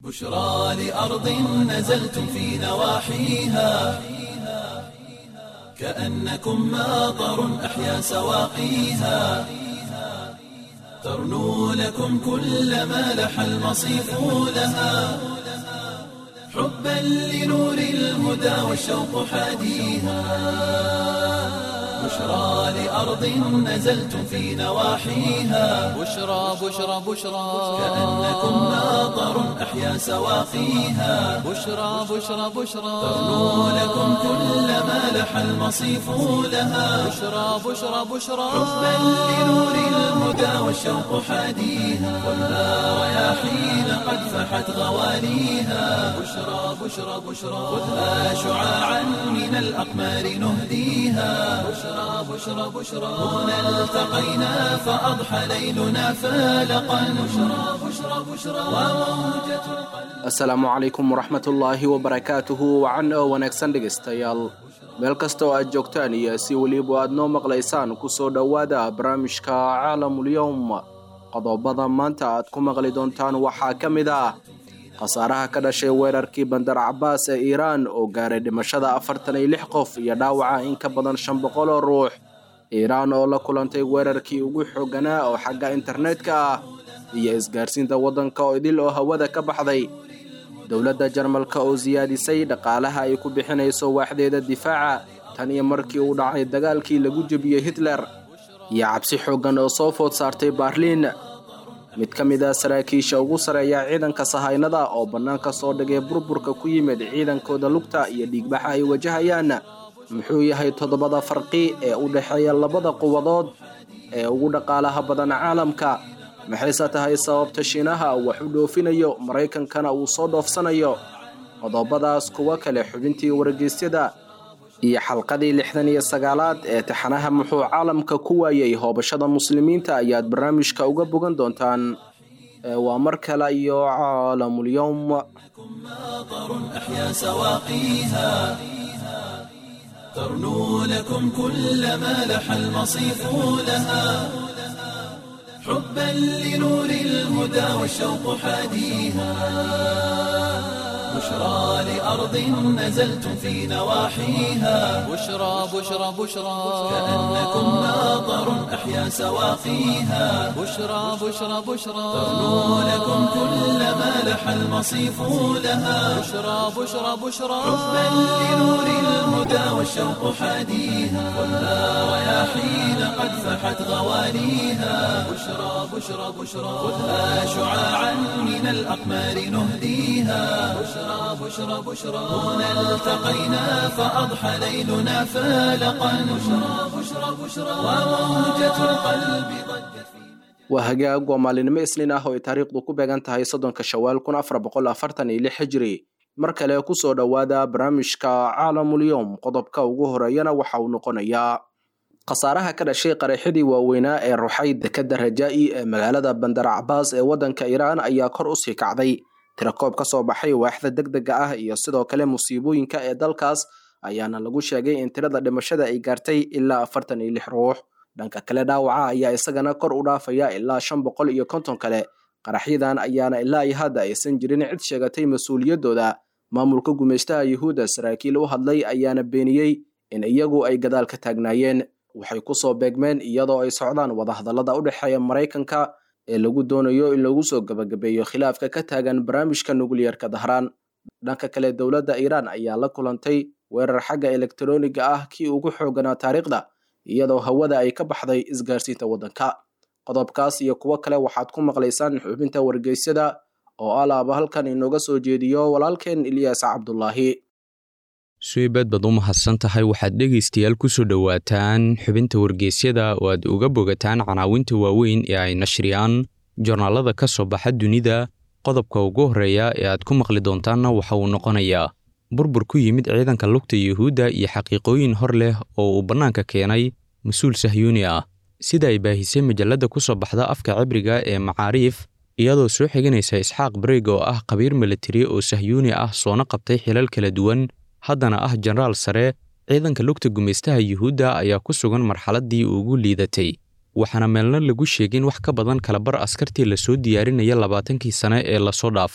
بشرى لأرض نزلتم في نواحيها كأنكم ماطر أحيا سواقيها ترنو لكم كل ما لح المصيف لها حبا لنور الهدى والشوق حاديها بشرى لأرض نزلتم في نواحيها بشرى بشرى بشرى كأنكم ماطر أحيا سواقيها بشرى بشرى بشرى ترنو لكم كل ما لح المصيف لها بشرى بشرى بشرى حبا لنور الهدى والشوق حاديها والنار رياحين قد فحت غواليها بشرى بشرى بشرى خذها شعاعا من الأقمار نهديها بشرى بشرى بشرى هنا التقينا فأضحى ليلنا فالقا بشرى بشرى بشرى وموجة القلب asalaamu calaykum waraxmatullaahi wabarakaatuhu wacan oo wanaagsan dhegaystayaal meel kasta oo aad joogtaan iyo si weliba aad noo maqlaysaan kusoo dhowaada barnaamijka caalamulyowm qodobada maanta aad ku maqli doontaan waxaa ka mid ah khasaaraha ka dhashay weerarkii bandar cabaas ee iiraan oo gaaray dhimashada afartan iyo lix qof iyo dhaawaca in ka badan shan boqol oo ruux iiraan oo la kulantay weerarkii ugu xooganaa oo xagga internetka ah iyo isgaarsiinta waddanka oo idil oo hawada ka baxday dowladda jarmalka oo siyaadisay dhaqaalaha ay ku bixinayso waaxdeeda difaaca tan iyo markii uu dhacay dagaalkii lagu jebiyey hitler iyo cabsi xooggan oo soo food saartay baarliin mid ka mid ah saraakiisha ugu sareeya ciidanka sahaynada oo bannaanka soo dhigay burburka ku yimid ciidankooda lugta iyo dhiigbaxa ay wajahayaan muxuu yahay toddobada farqi ee u dhexeeya labada quwadood ee ugu dhaqaalaha badan caalamka maxayse tahay sababta shiinaha wax u dhoofinayo maraykankana uu soo dhoofsanayo qodobadaas kuwa kale xubintii wargeysyada iyo xalqadii lixdan iyo sagaalaad ee taxanaha muxuu caalamka ku waayey hoobashada muslimiinta ayaad barnaamijka uga bogan doontaan Ee, waa mar kale iyo caalamulyowm ماطر أحيا سواقيها ترنو لكم كل ما لح المصيف لها حبا لنور الهدى والشوق حاديها بشرى لأرض نزلتم في نواحيها بشرى بشرى بشرى كأنكم ماطر أحيا سواقيها بشرى بشرى بشرى ترنو لكم كل ما لح المصيف لها بشرى بشرى بشرى حبا لنور الهدى والشوق حاديها والنار رياحين قد فحت غواليها بشرى بشرى بشرى خذها شعاعا من الأقمار نهديها بشرى بشرى بشرى هنا التقينا فأضحى ليلنا فالقا بشرى بشرى بشرى وموجة القلب ضجت في waa hagaag waa maalinimo isniin ah oo ay taariikhdu ku beegan tahay soddonka shawaal kun afar boqol afartan iyo lix hijri mar kale kusoo dhowaada barnaamijka caalamulyowm qodobka ugu horeeyana waxa uu noqonayaa khasaaraha ka dhashay qaraxyadii waaweynaa ee ruxay dekadda rajaa'i ee magaalada bandar cabaas ee waddanka iiraan ayaa kor usii kacday tirakoob ka soo baxay waaxda degdega ah iyo sidoo kale musiibooyinka ee dalkaas ayaana lagu sheegay in tirada dhimashada ay gaartay ilaa afartan iyo lix ruux dhanka kale dhaawaca ayaa isagana kor u dhaafaya ilaa shan boqol iyo konton kale qaraxyadan ayaana ilaa iyo hadda aysan jirin cid sheegatay mas-uuliyaddooda maamulka gumeystaha yuhuudda saraakiil u hadlay ayaana beeniyey in iyagu ay gadaal ka taagnaayeen waxay kusoo beegmeen iyadoo ay socdaan wadahadallada u dhexeeya maraykanka ee lagu doonayo in lagu soo gabagabeeyo khilaafka ka taagan barnaamijka nukliyarka dahraan dhanka kale dowladda iiraan ayaa la kulantay weerar xagga elektarooniga ah kii ugu xooganaa taariikhda iyadoo hawada ay ka baxday isgaarsiinta waddanka qodobkaas iyo kuwo kale waxaad ku maqlaysaan xubinta wargeysyada oo alaaba halkan inooga soo jeediyo walaalkeen ilyaas cabdulaahi suibad baad u mahadsan tahay waxaad dhegaystayaal ku soo dhowaataan xubinta wargeysyada oo aad uga bogataan canaawinta waaweyn ee ay nashriyaan joornaalada ka soo baxa dunida qodobka ugu horreeya ee aad ku maqli doontaanna waxa uu noqonayaa burbur ku yimid ciidanka lugta yuhuudda iyo xaqiiqooyin hor leh oo uu bannaanka keenay mas-uul sahyuuni ah sida ay baahisay majalladda ku soo baxda afka cibriga ee macaariif iyadoo soo xiganaysa isxaaq bareeg oo ah khabiir militari oo sahyuuni ah soona qabtay xilal kala duwan haddana ah jenaraal sare ciidanka lugta gumaystaha yuhuudda ayaa ku sugan marxaladdii ugu liidatay waxaana meelna lagu sheegin wax ka badan kalabar askartii lasoo diyaarinaya labaatankii sane ee lasoo dhaafay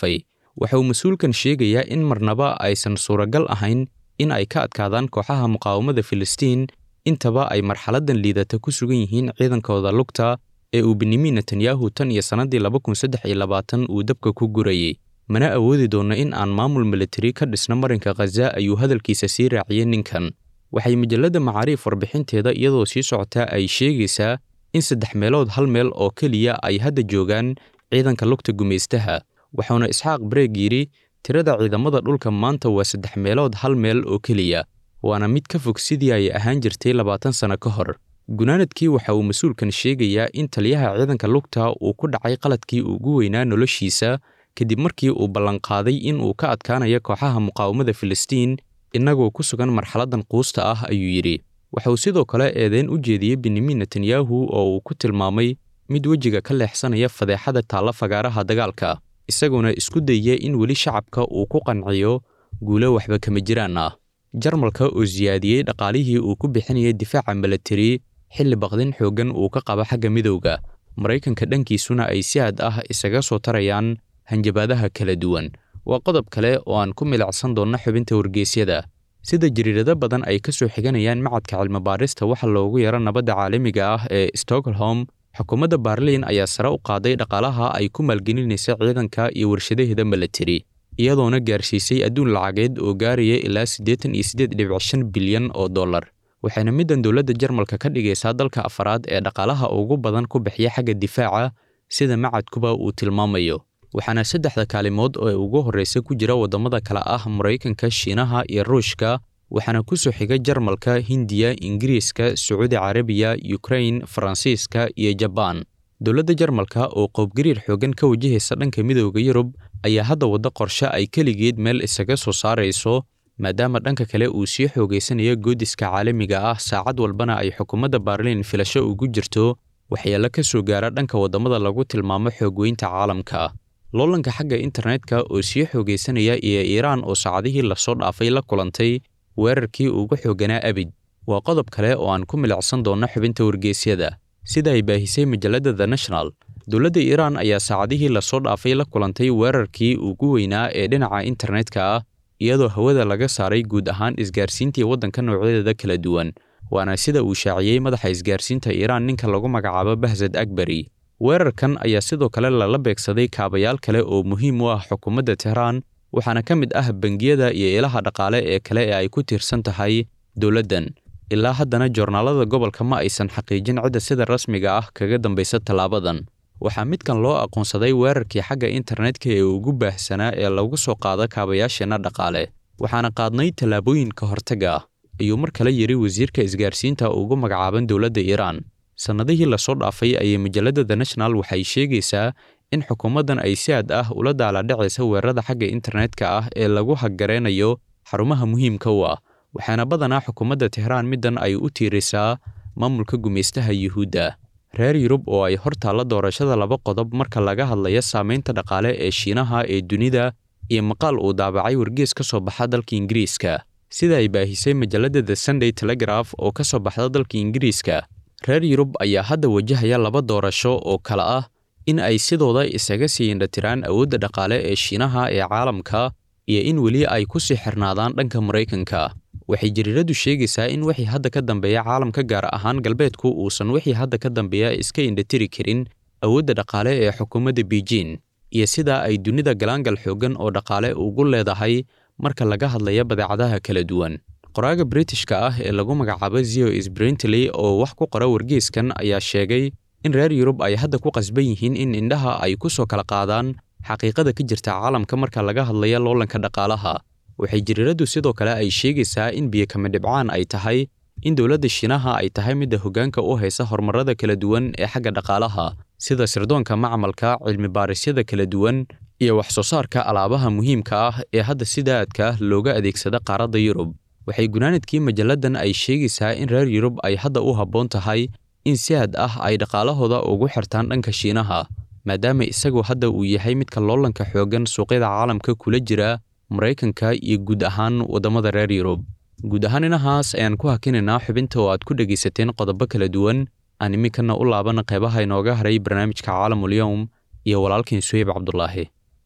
waxa uu mas-uulkan sheegayaa in marnaba aysan suuragal ahayn in ay ka adkaadaan kooxaha muqaawamada filistiin intaba ay marxaladdan liidata ku sugan yihiin ciidankooda lugta ee uu benyamin netanyahu tan iyo sannaddii laba kun saddex iyo labaatan uu dabka ku gurayey mana awoodi doonno in aan maamul militari ka dhisno marinka khaza ayuu hadalkiisa sii raaciyey ninkan waxay majalladda macaariif warbixinteeda iyadoo sii socotaa ay sheegaysaa in saddex meelood hal meel oo keliya ay hadda joogaan ciidanka lugta gumaystaha wuxuuna isxaaq bareeg yidhi tirada ciidamada dhulka maanta waa saddex meelood hal meel oo keliya waana mid ka fog sidii ay ahaan jirtay labaatan sanno ka hor gunaanadkii waxa uu mas-uulkan sheegayaa in taliyaha ciidanka lugta uu ku dhacay qaladkii ugu weynaa noloshiisa kadib markii uu ballanqaaday in uu ka adkaanayo kooxaha muqaawamada filistiin innagoo ku sugan marxaladdan quusta ah ayuu yidhi waxa uu sidoo kale eedeyn u jeediyey benyamin netanyahu oo uu ku tilmaamay mid wejiga ka leexsanaya fadeexada taalla fagaaraha dagaalka isaguna isku dayya in weli shacabka uu ku qanciyo guulo waxba kama jiraan ah jarmalka oo siyaadiyey dhaqaalihii uu ku bixinayay difaaca milatari xilli baqdin xooggan uu ka qabo xagga midowga maraykanka dhankiisuna ay si aad ah isaga soo tarayaan hanjabaadaha kala duwan waa qodob kale oo aan ku milacsan doonno xubinta wargeysyada sida jariirado badan ay ka soo xiganayaan macadka cilmibaarista waxa loogu yaro nabadda caalamiga ah ee stockholm xukuumadda baarliin ayaa sare u qaaday dhaqaalaha ay ku maalgelinaysa ciidanka iyo warshadaheeda milatari iyadoona gaarsiisay adduun lacageed oo gaaraya ilaa siddeetan iyo siddeed dhibic shan bilyan oo dollar waxayna middan dowladda jarmalka ka dhigaysaa dalka afaraad ee dhaqaalaha ugu badan ku bixiya xagga difaaca sida macadkuba uu tilmaamayo waxaana saddexda kaalimood oo ugu horreysa ku jira waddamada kale ah maraykanka shiinaha iyo ruushka waxaana ku soo xiga jarmalka hindiya ingiriiska sacuudi carabiya yukrain faransiiska iyo jabaan dowladda jarmalka oo qoobgariir xooggan ka wajahaysa dhanka midooda yurub ayaa hadda waddo qorshe ay keligeed meel isaga soo saarayso maadaama dhanka kale uu sii xoogaysanayo goodiska caalamiga ah saacad walbana ay xukuumadda baarliin filasho ugu jirto waxyeello ka soo gaara dhanka waddamada lagu tilmaamo xoogweynta caalamka loolanka xagga internetka oo sii xoogaysanaya iyo iiraan oo saacadihii lasoo dhaafay la kulantay weerarkii ugu xooganaa abid waa qodob kale oo aan ku milicsan doonno xubinta wargeysyada sida ay baahisay majalladda the national dowladda iiraan ayaa saacadihii lasoo dhaafay la kulantay weerarkii ugu weynaa ee dhinaca internetka ah iyadoo hawada laga saaray guud ahaan isgaarsiintii waddanka noocyadeeda kala duwan waana sida uu shaaciyey madaxa isgaarsiinta iiraan ninka lagu magacaabo bahsad akbari weerarkan ayaa sidoo kale lala beegsaday kaabayaal kale oo muhiim u ah xukuumadda tehraan waxaana ka mid ah bangiyada iyo ilaha dhaqaale ee kale ee ay ku tiirsan tahay dowladdan ilaa haddana joornaalada gobolka ma aysan xaqiijin cidda sida rasmiga ah kaga dambaysa tallaabadan waxaa midkan loo aqoonsaday weerarkii xagga internetka ee ugu baahsanaa ee lagu soo qaado kaabayaasheenna dhaqaale waxaana qaadnay tallaabooyin ka hortaga ah ayuu mar kale yidhi wasiirka isgaarsiinta ugu magacaaban dowladda iiraan sannadihii lasoo dhaafay ayay majalladda the national waxay sheegaysaa in xukuumaddan ay si aad ah ula daaladhacaysa weerarada xagga internetka ah ee lagu haggareynayo xarumaha muhiimka u ah waxaana badanaa xukuumadda tehraan middan ay u tiirisaa maamulka gumaystaha yuhuudda reer yurub oo ay hor taalla doorashada laba qodob marka laga hadlayo saamaynta dhaqaale ee shiinaha ee dunida iyo maqaal uu daabacay wargees ka soo baxa dalka ingiriiska sida ay baahisay majalladda the sunday telegraph oo ka soo baxda dalka ingiriiska reer yurub ayaa hadda wajahaya laba doorasho oo kale ah in ay sidooda isaga sii indhatiraan awoodda dhaqaale ee shiinaha ee caalamka iyo in weli ay ku sii xirnaadaan dhanka maraykanka waxay jariiradu sheegaysaa in wixii hadda ka dambeeya caalamka gaar ahaan galbeedku uusan wixii hadda ka dambeeya iska indhatiri karin awoodda dhaqaale ee xukuumadda beijing iyo sidaa ay dunida galaangal xooggan oo dhaqaale ugu leedahay marka laga hadlaya badeecadaha kala duwan qoraaga britishka ah ee lagu magacaabo zio sbrintley oo wax ku qora wargeeskan ayaa sheegay in reer yurub ay hadda ku qasban yihiin in indhaha ay ku soo kala qaadaan xaqiiqada ka jirta caalamka marka laga hadlaya loolanka dhaqaalaha waxay jariiradu sidoo kale ay sheegaysaa in biyokama dhibcaan ay tahay in dowladda shiinaha ay tahay midda hoggaanka u haysa horumarada kala duwan ee xagga dhaqaalaha sida sirdoonka macmalka cilmi baarisyada kala duwan iyo wax soo saarka alaabaha muhiimka ah ee hadda sida aadka looga adeegsada qaaradda yurub waxay gunaanadkii majalladan ay sheegaysaa in reer yurub ay hadda u habboon tahay in si aad ah ay dhaqaalahooda ugu xirtaan dhanka shiinaha maadaama isagu hadda uu yahay midka loolanka xooggan suuqyada caalamka kula jira maraykanka iyo guud ahaan waddamada reer yurub guud ahaan inahaas ayaan ku hakinaynaa xubinta oo aad ku dhegaysateen qodobo kala duwan aan iminkana u laabana qeybaha inooga haray barnaamijka caalamulyowm iyo walaalkiin suheyb cabdulaahi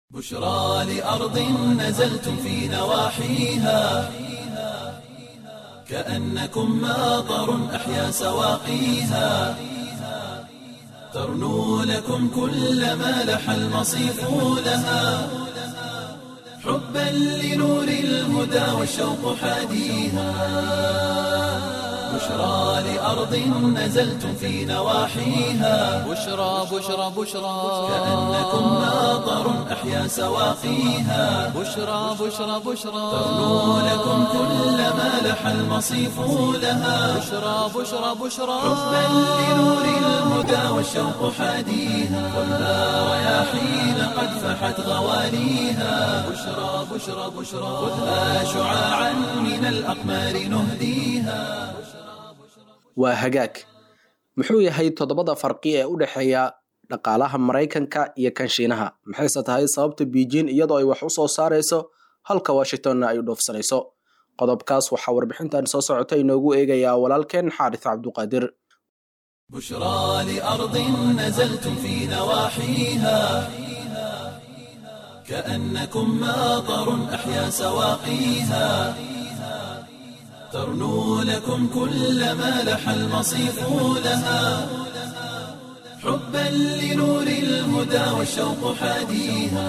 بشرى لأرض نزلتم في نواحيها كأنكم ماطر أحيا سواقيها ترنو لكم كل ما لح المصيف لها حبا لنور الهدى والشوق حاديها بشرى لأرض نزلتم في نواحيها بشرى بشرى بشرى كأنكم ماطر أحيا سواقيها بشرى بشرى بشرى ترنو لكم كل ما لح المصيف لها بشرى بشرى بشرى حبا لنور الهدى والشوق حاديها خذها رياحين قد فحت غواليها بشرى بشرى بشرى خذها شعاعا من الأقمار نهديها waa hagaag muxuu yahay toddobada farqi ee u dhexeeya dhaqaalaha maraykanka iyo kan shiinaha maxayse tahay sababta beijing iyadoo ay wax u soo saarayso halka washingtonna ay u dhoofsanayso qodobkaas waxaa warbixintan soo socota inoogu eegayaa walaalkeen xaaris cabduqaadir بشرى لأرض نزلتم في نواحيها كأنكم ماطر أحيا سواقيها ترنو لكم كل ما لح المصيف لها حبا لنور الهدى والشوق حاديها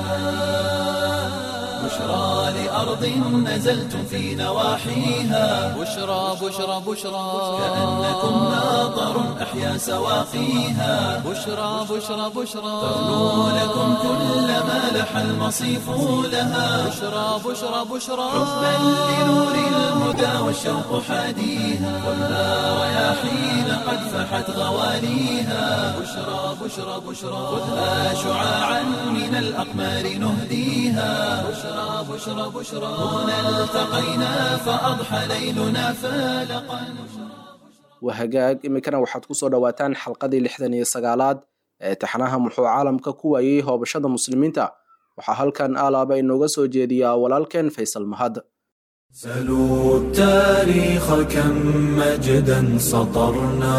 بشرى لأرض نزلتم في نواحيها بشرى بشرى بشرى كأنكم ماطر أحيا سواقيها بشرى بشرى بشرى ترنو لكم كل ما لح المصيف لها بشرى بشرى بشرى حبا لنور الهدى والشوق حاديها خذها رياحين قد فحت غواليها بشرى بشرى بشرى خذها شعاعا من الأقمار نهديها بشرى بشرى بشرى هنا التقينا فأضحى ليلنا فالقا waa hagaag iminkana waxaad ku soo dhowaataan xalqadii lixdan iyo sagaalaad ee taxanaha muxuu caalamka ku waayey hoobashada muslimiinta waxaa halkan alaaba inooga soo jeediyaa walaalkeen faysal mahad سلوا التاريخ كم مجدا سطرنا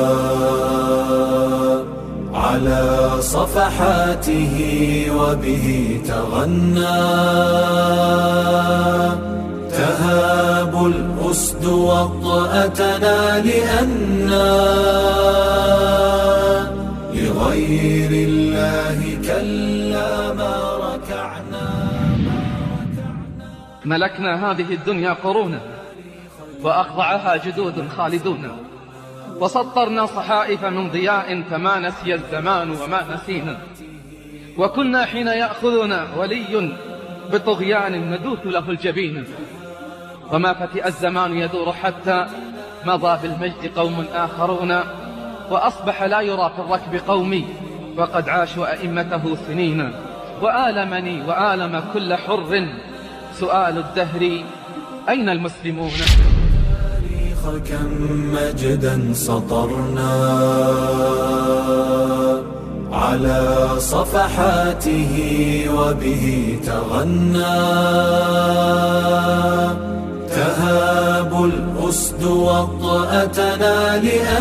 على صفحاته وبه تغنى تهاب الأسد وطأتنا لأنا لغير الله كلا ما ركعنا ملكنا هذه الدنيا قرونا وأخضعها جدود خالدون وسطرنا صحائف من ضياء فما نسي الزمان وما نسينا وكنا حين يأخذنا ولي بطغيان ندوث له الجبين وما فتئ الزمان يدور حتى مضى بالمجد قوم آخرون وأصبح لا يرى في الركب قومي وقد عاشوا أئمته سنين وآلمني وآلم كل حر سؤال الدهر أين المسلمون التاريخ كم مجدا سطرنا على صفحاته وبه تغنى تهاب الأسد وطأتنا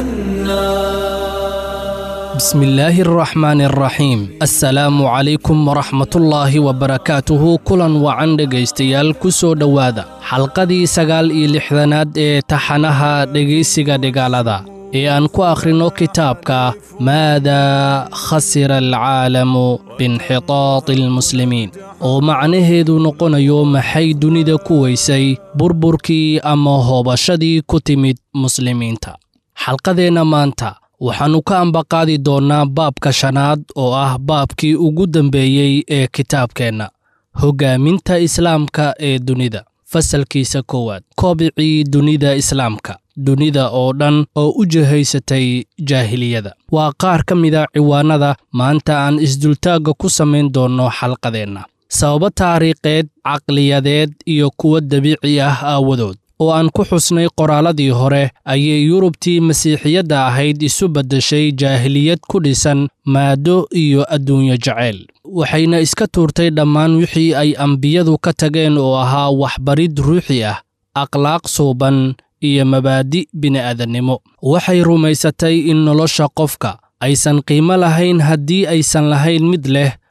لأنا بسم الله الرحمن الرحيم السلام عليكم ورحمة الله وبركاته kulan wacan dhegaystayaal ku soo dhowaada xalqadii sagaal iyo lixdanaad ee taxanaha dhegaysiga dhigaalada ee aan ku akhrino kitaabka maadaa khasira alcaalamu biinxitaati almuslimiin oo macnaheedu noqonayo maxay dunida ku weysay burburkii ama hoobashadii ku timid muslimiinta xalqadeenna maanta waxaannu ka ambaqaadi doonnaa baabka shanaad oo ah baabkii ugu dambeeyey ee kitaabkeenna hoggaaminta islaamka ee dunida fasalkiisa koowaad koobicii dunida islaamka dunida oo dhan oo u jihaysatay jaahiliyada waa qaar ka mida ciwaanada maanta aan isdultaagga ku samayn doonno xalqadeenna sababo taariikheed caqliyadeed iyo kuwo dabiici ah aawadood oo aan ku xusnay qoraalladii hore ayay yurubtii masiixiyadda ahayd isu beddeshay jaahiliyad ku dhisan maado iyo adduunyo jacayl waxayna iska tuurtay dhammaan wixii ay ambiyadu ka tageen oo ahaa waxbarid ruuxi ah akhlaaq suuban iyo mabaadi' bini'aadannimo waxay rumaysatay in nolosha qofka aysan qiimo lahayn haddii aysan lahayn mid leh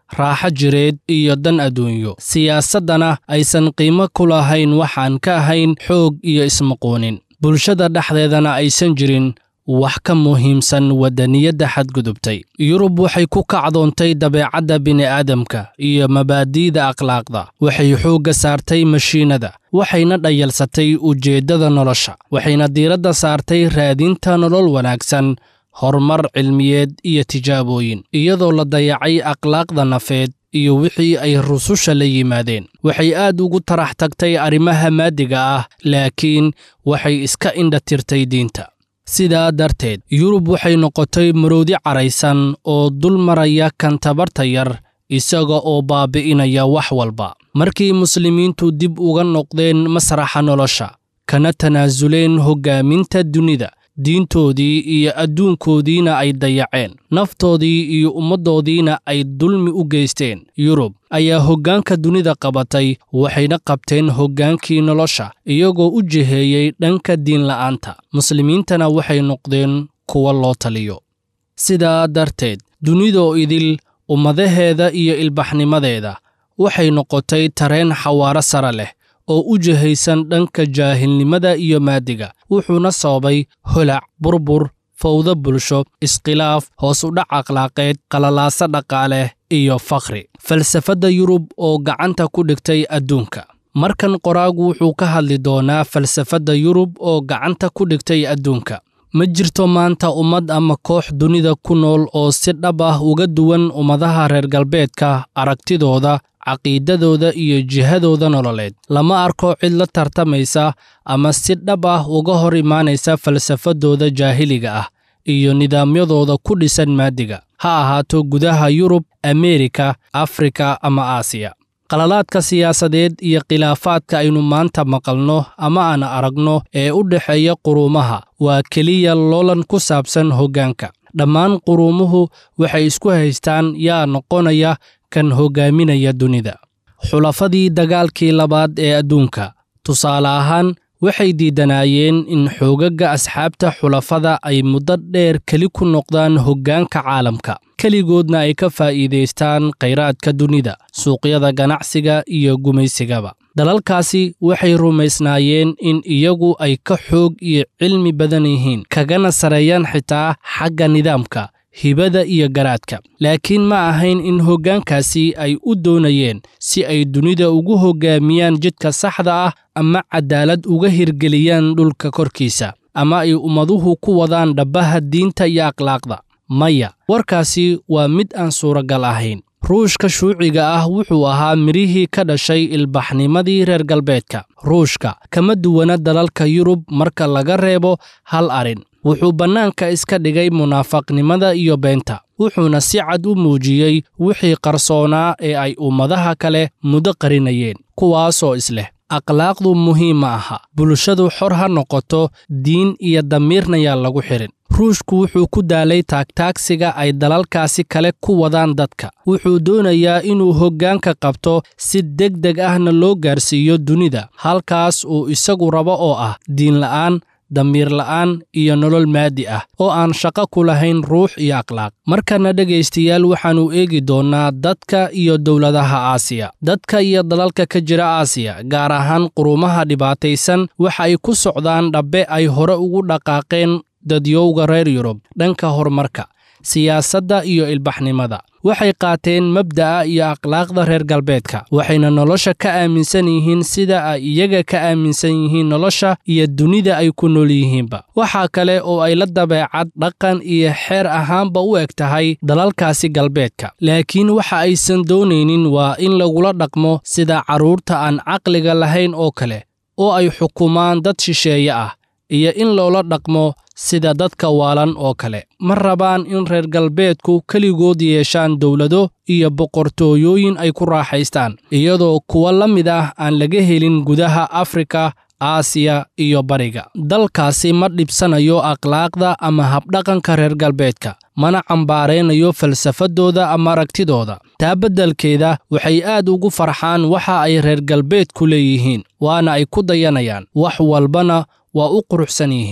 raaxo jireed iyo dan adduunyo siyaasaddana aysan qiimo ku lahayn waxaan ka ahayn xoog iyo ismaqoonin bulshada dhexdeedana aysan jirin wax ka muhiimsan waddaniyadda xadgudubtay yurub waxay ku kacdoontay dabeecadda bini'aadamka iyo mabaadi'da akhlaaqda waxay xoogga saartay mashiinada waxayna dhayalsatay ujeeddada nolosha waxayna diiradda saartay raadinta nolol wanaagsan horumar cilmiyeed iyo tijaabooyin iyadoo la dayacay akhlaaqda nafeed iyo wixii ay rususha la yimaadeen waxay aad ugu tarax tagtay arrimaha maadiga ah laakiin waxay iska indha tirtay diinta sidaa darteed yurub waxay noqotay maroodi caraysan oo dul maraya kan tabarta yar isaga oo baabi'inaya wax walba markii muslimiintu dib uga noqdeen masraxa nolosha kana tanaasuleen hoggaaminta dunida diintoodii iyo adduunkoodiina ay dayaceen naftoodii iyo ummaddoodiina ay dulmi u geysteen yurub ayaa hoggaanka dunida qabatay waxayna qabteen hoggaankii nolosha iyagoo u jiheeyey dhanka diinla'aanta muslimiintana waxay noqdeen kuwa loo taliyo sidaa darteed dunidoo idil ummadaheeda iyo ilbaxnimadeeda waxay noqotay tareen xawaaro sare leh oo u jihaysan dhanka jaahilnimada iyo maadiga wuxuuna sababay holac burbur fawdo bulsho iskhilaaf hoos u dhac akhlaaqeed qalalaaso dhaqaale iyo fakhri falsafadda yurub oo gacanta ku dhigtay adduunka markan qoraagu wuxuu ka hadli doonaa falsafadda yurub oo gacanta ku dhigtay adduunka ma jirto maanta ummad ama koox dunida ku nool oo si dhab ah uga duwan ummadaha reer galbeedka aragtidooda caqiidadooda iyo jihadooda nololeed lama arko cid la tartamaysa ama si dhab ah uga hor imaanaysa falsafadooda jaahiliga ah iyo nidaamyadooda ku dhisan maadiga ha ahaato gudaha yurub ameerika afrika ama aasiya qalalaadka siyaasadeed iyo khilaafaadka aynu maanta maqalno ama aan aragno ee u dhexeeya quruumaha waa keliya loolan ku saabsan hoggaanka dhammaan quruumuhu waxay isku haystaan yaa noqonaya kan hoggaaminaya dunida xulafadii dagaalkii labaad ee adduunka tusaale ahaan waxay diidanaayeen in xoogagga asxaabta xulafada ay muddo dheer keli ku noqdaan hoggaanka caalamka keligoodna ay ka faa'iidaystaan khayraadka dunida suuqyada ganacsiga iyo gumaysigaba dalalkaasi waxay rumaysnaayeen in iyagu ay ka xoog iyo cilmi badan yihiin kagana sareeyaan xitaa xagga nidaamka hibada iyo garaadka laakiin ma ahayn in hoggaankaasi ay u doonayeen si ay dunida ugu hoggaamiyaan jidka saxda ah ama cadaalad uga hirgeliyaan dhulka korkiisa ama ay ummaduhu ku wadaan dhabbaha diinta iyo akhlaaqda maya warkaasi waa mid aan suuragal ahayn ruushka shuuciga ah wuxuu ahaa midhihii ka dhashay ilbaxnimadii reer galbeedka ruushka kama duwana dalalka yurub marka laga reebo hal arrin wuxuu bannaanka iska dhigay munaafaqnimada iyo beenta wuxuuna si cad u muujiyey wixii qarsoonaa ee ay ummadaha kale muddo qarinayeen kuwaasoo isleh akhlaaqdu muhiim ma aha bulshadu xor ha noqoto diin iyo damiirna yaa lagu xidhin ruushku wuxuu ku daalay taagtaagsiga ay dalalkaasi kale ku wadaan dadka wuxuu doonayaa inuu hoggaanka qabto si deg deg ahna loo gaarsiiyo dunida halkaas uu isagu rabo oo ah diinla'aan damiir la'aan iyo nolol maadi ah oo aan shaqo ku lahayn ruux iyo akhlaaq markana dhegaystayaal waxaannu eegi doonnaa dadka iyo dowladaha aasiya dadka iyo dalalka ka jira aasiya gaar ahaan quruumaha dhibaataysan waxa ay ku socdaan dhabbe ay hore ugu dhaqaaqeen dadyowga reer yurub dhanka horumarka siyaasadda iyo ilbaxnimada waxay qaateen mabda'a iyo akhlaaqda reer galbeedka waxayna nolosha ka aaminsan yihiin sida ay iyaga ka aaminsan yihiin nolosha iyo dunida ay ku nool yihiinba waxaa kale oo ay la dabeecad dhaqan iyo xeer ahaanba u eg tahay dalalkaasi galbeedka laakiin waxa aysan doonaynin waa in lagula dhaqmo sida carruurta aan caqliga lahayn oo kale oo ay xukumaan dad shisheeye ah iyo in loola dhaqmo sida dadka waalan oo kale ma rabaan in reer galbeedku keligood yeeshaan dowlado iyo boqortooyooyin ay ku raaxaystaan iyadoo kuwa la mid ah aan laga helin gudaha afrika aasiya iyo bariga dalkaasi ma dhibsanayo akhlaaqda ama habdhaqanka reer galbeedka mana cambaaraynayo falsafadooda ama aragtidooda taa beddelkeeda waxay aad ugu farxaan waxa ay reer galbeedku leeyihiin waana ay ku dayanayaan wax walbana waa u quruxsan yihiin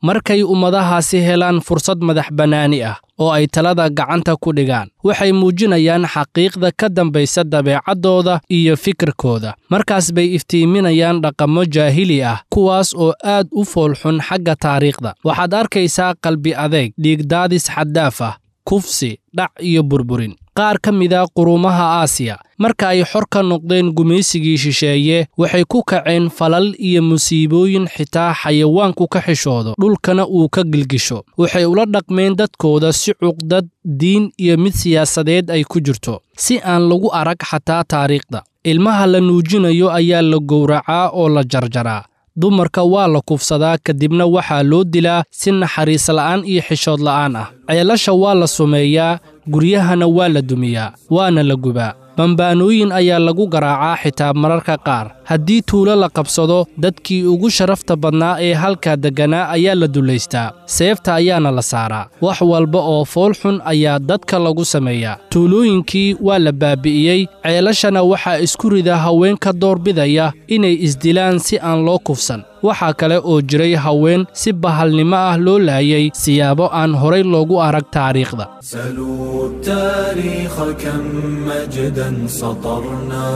markay ummadahaasi helaan fursad madax bannaani ah oo ay talada gacanta ku dhigaan waxay muujinayaan xaqiiqda ka dambaysa dabeecaddooda iyo fikirkooda markaas bay iftiiminayaan dhaqammo jaahili ah kuwaas oo aad u foolxun xagga taariikhda waxaad arkaysaa qalbi adeeg dhiigdaadis xaddaaf ah kufsi dhac iyo burburin qaar ka mida quruumaha aasiya marka ay xor ka noqdeen gumaysigii shisheeye waxay ku kaceen falal iyo musiibooyin xitaa xayawaanku ka xishoodo dhulkana uu ka gilgisho waxay ula dhaqmeen dadkooda si cuqdad diin iyo mid siyaasadeed ay ku jirto si aan lagu arag xataa taariikhda ilmaha la nuujinayo ayaa la gowracaa oo la jarjaraa dumarka waa la kufsadaa kadibna waxaa loo dilaa si naxariis la'aan iyo xishood la'aan ah ceelasha waa la sumeeyaa guryahana waa la dumiyaa waana la gubaa bambaanooyin ayaa lagu garaacaa xitaa mararka qaar haddii tuulo la qabsado dadkii ugu sharafta badnaa ee halkaa degganaa ayaa la dullaystaa seefta ayaana la saaraa wax walba oo fool xun ayaa dadka lagu sameeyaa tuulooyinkii waa la baabi'iyey ceelashana waxaa isku rida haweenka doorbidaya inay isdilaan si aan loo kufsan waxaa kale oo jiray haween si bahalnimo ah loo laayay siyaabo aan horay loogu arag taariikhda سلوا التاريخ كم مجدا سطرنا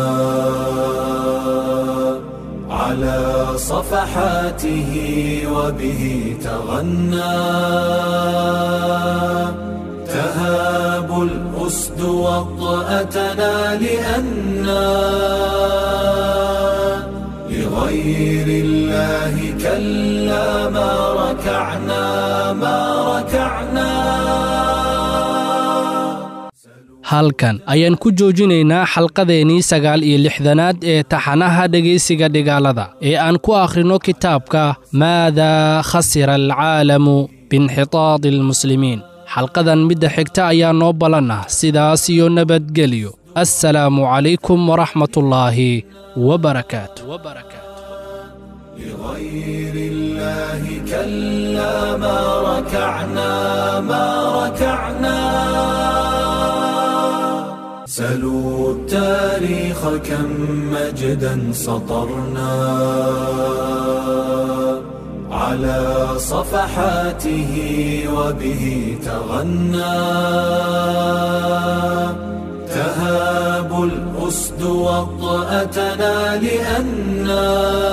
على صفحاته وبه تغنى تهاب الأسد وطأتنا لأنا لغير الله كلا ما ركعنا ما ركعنا halkan ayaan ku joojinaynaa xalqadeennii sagaal iyo lixdanaad ee taxanaha dhegaysiga dhigaalada ee aan ku akhrino kitaabka maadaa khasira alcaalamu biinxitaadi almuslimiin xalqadan midda xigta ayaa noo ballan ah sidaas iyo nabadgelyo assalaamu calaykum waraxmatullaahi wabarakaatu لغير الله كلا ما ركعنا ما ركعنا سلوا التاريخ كم مجدا سطرنا على صفحاته وبه تغنى تهاب الأسد وطأتنا لأنا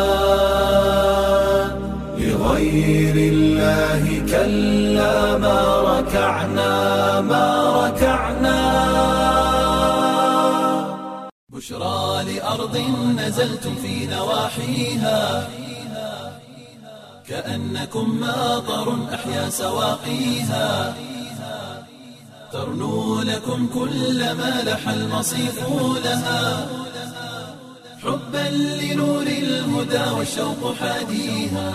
لغير الله كلا ما ركعنا ما ركعنا بشرى لأرض نزلتم في نواحيها كأنكم ماطر أحيا سواقيها ترنو لكم كل ما لح المصيف لها حبا لنور الهدى والشوق حاديها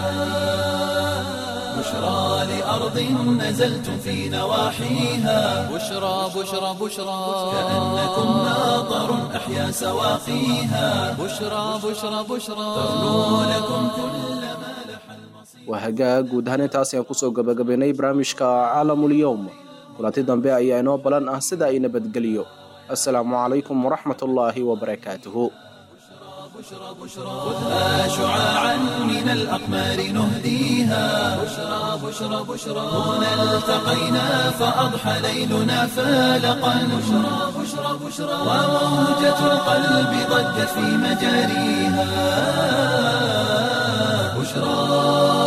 بشرى لأرض نزلتم في نواحيها بشرى بشرى بشرى كأنكم ماطر أحيا سواقيها بشرى بشرى بشرى ترنو لكم كل ما لح المصيف waa hagaag guud ahaan intaas ayaan kusoo gabagabaynay barnaamijka caalamul-yowm kulanti dambe ayaa inoo balan ah sida ay nabadgeliyo assalaamu calaykum waraxmatullaahi wabarakaatuhu خذها شعاعا من الأقمار نهديها بشرى بشرى بشرى هنا التقينا فأضحى ليلنا فالقا بشرى بشرى بشرى وموجة القلب ضجت في مجاريها بشرى